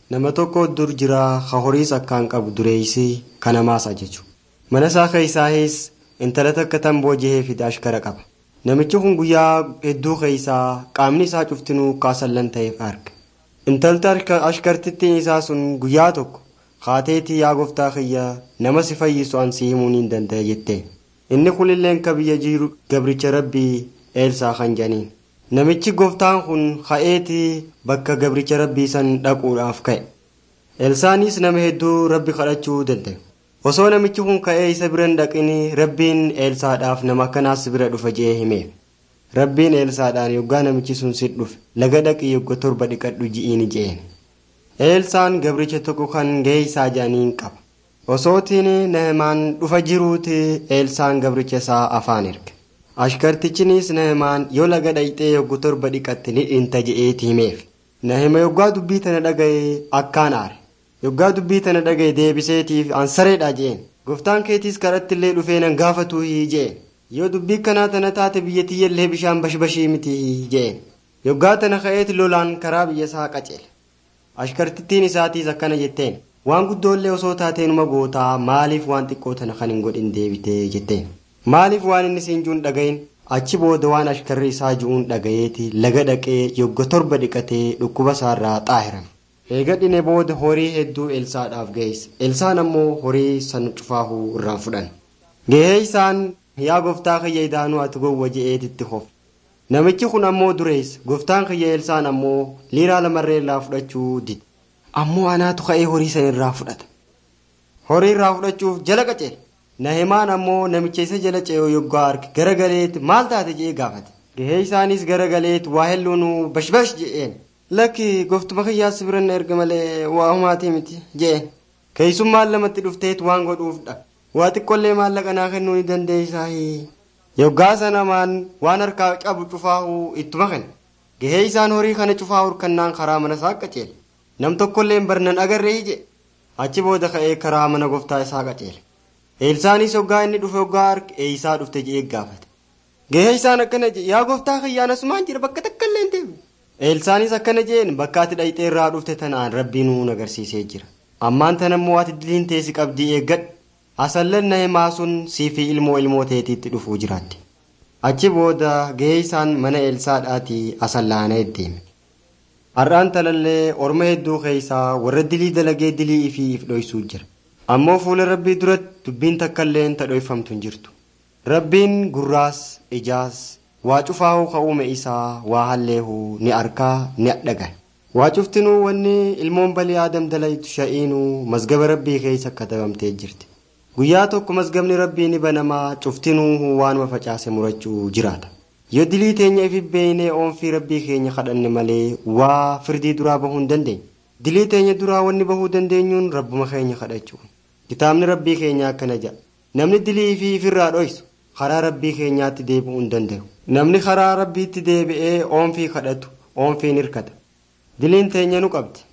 nama tokko dur jira ka horiis akkaan qabu dureeysii kanamaas ajaju mana isaa keeysaahis intala takka tan boojihee fide ashkara qaba namichi kun guyyaa hedduu keeysaa qaamni isaa cuftinuu kaasallan ta'eef arge intalti ashkartittiin isaa sun guyyaa tokko kaateetii yaa gooftaa kiyya nama si fayyisu an si himuu hin danda'e jette inni kunilleen ka biyya jiru gabricha rabbii eelsaa kan jedhaniin namichi gooftaan kun ka'eetii bakka gabricha rabbii san dhaquudhaaf ka'e eelsaanis nama hedduu rabbi kadhachuu danda'e osoo namichi kun ka'ee isa bira hin dhaqin rabbiin eelsaadhaaf nama akkanaas bira dhufa je'ee himeef rabbiin eelsaadhaan yoggaa namichi sun sit dhufe laga dhaqii yogga torba dhiqadhu ji'iin je'een eelsaan gabricha tokko kan gahee isaa jedhaniin qaba osootiin nahimaan dhufa jiruuti eelsaan gabricha isaa afaan erge ashkartichinis nahimaan yoo laga dhayxee yoggu torba dhiqatte ni dhinta je'eeti himeef nahima yoggaa dubbii tana dhaga'e akkaan aare yoggaa dubbii tana dhaga'e deebiseetiif ansareedha je'een gooftaan keetiis karattillee dhufee nan gaafatuu je'een yoo dubbii kanaa tana taate biyyattiyyallee bishaan bashbashii miti je'een yoggaa tana ka'eeti lolaan karaa biyya isaa qaceele ashkartittiin isaatiis akkana jetteen waan guddoollee osoo taateenuma gootaa maaliif waan xiqqoo tana kan hin godhin deebitee jetteen maaliif waan inni siin juun dhagayin achi booda waan ashkarri isaa ju'uun dhagayeeti laga dhaqee yogga torba dhiqatee dhukkuba isaarraa xaahirame eega dhine booda horii hedduu elsaadhaaf geesse elsaan ammoo horii san cufaahuu irraa fudhan gahee isaan yaa gooftaa kiyya idaanuu ati gowwa je'eetitti hof namichi kun ammoo dureessa gooftaan kiyya elsaan ammoo liiraa lamarree irraa fudhachuu dide ammoo anaatu ka'ee horii san irraa fudhata horii irraa fudhachuuf jala qaceele nahimaan ammoo namicha isa jala ce'oo yoggaa arge garagaleeti maal taate je'ee gaafate gahee isaanis garagaleeti waa helluun bashbash je'een lakki gooftuma kiyyaas biranna erga malee waa humaatii miti je'een keessummaan lamatti dhufteet waan godhuufdha waa xiqqollee maallaqa naa kennuu ni dandeessaa yoggaa sanamaan waan harkaa qabu cufaahuu ittuma kenna gahee isaan horii kana cufaa hurkannaan karaa mana isaa qaceele nam tokkollee barnan agarree je achi booda ka'ee karaa mana gooftaa isaa qaceele eelsaanis hoggaa inni dhufe hoggaa arge eeyisaa dhufte je'ee gaafate gahee isaan akkana je yaa gooftaa kiyyaan asumaan jira bakka takka illee hin deemne eelsaanis akkana jeen bakka ati dhayxee irraa dhufte tanaan rabbiin nuun agarsiisee jira ammaan tanammoo ati diliin teessi qabdii eeggadhu asallan nahimaa sun sii fi ilmoo ilmoo teetiitti dhufuu jiraatti achi booda gahee isaan mana eelsaadhaatii asallaanee deeme har'aan talallee orma hedduu keeysaa warra dilii dalagee dilii ifii if dhoysuu jira ammoo fuula rabbii duratti dubbiin takkailleen ta dhoyfamtu hin jirtu rabbiin gurraas ijaas waa cufaahuu ka uume isaa waa halleehuu ni arkaa ni dhagaye waa cuftinuu wanni ilmoon balii aadam dalaytu sha'iinuu mazgaba rabbii keessa katabamtee jirti guyyaa tokko mazgabni rabbii ni banamaa cuftinuu waanuma facaase murachuu jiraata yoo dilii teenya ifi beeynee oonfii rabbii keenya kadhanne malee waa firdii duraa bahuu hin dandeenye dilii teenya duraa wanni bahuu dandeenyuun rabbuma keenya kadhachuu kitaabni rabbii keenya akkana jedha namni dilii fi ifirraa dhoysu karaa rabbii keenyaatti deebi'uu hin danda'u namni karaa rabbiitti deebi'ee oonfii kadhatu oonfiin hirkata diliin teenya nu qabdi